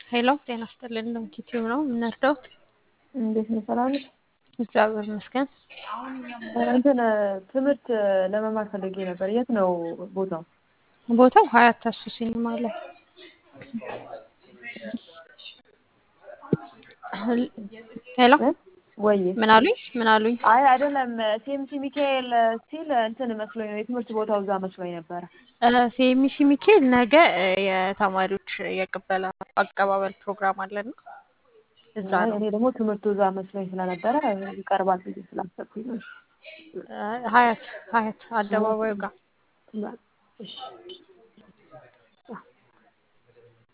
ሄሎ ጤና ይስጥልን ኪቲው ነው የምንወርደው። እንዴት ነው? ሰላም ነሽ? እግዚአብሔር ይመስገን። እንትን ትምህርት ለመማር ፈልጌ ነበር። የት ነው ቦታው? ቦታው ሀያት ተሱ ሲኒማ ላይ ሄሎ ወይ ምን አሉኝ? ምን አሉኝ? አይ አይደለም፣ ሲኤምሲ ሚካኤል ሲል እንትን መስሎኝ ነው የትምህርት ቦታው እዛ መስሎኝ ነበረ። ሲኤምሲ ሚካኤል ነገ የተማሪዎች የቅበላ አቀባበል ፕሮግራም አለና እዛ ነው። እኔ ደግሞ ትምህርቱ እዛ መስሎኝ ስለነበረ ይቀርባል ብዬ ስላሰብኩኝ ነው። ሀያት ሀያት አደባባዩ ጋር እሺ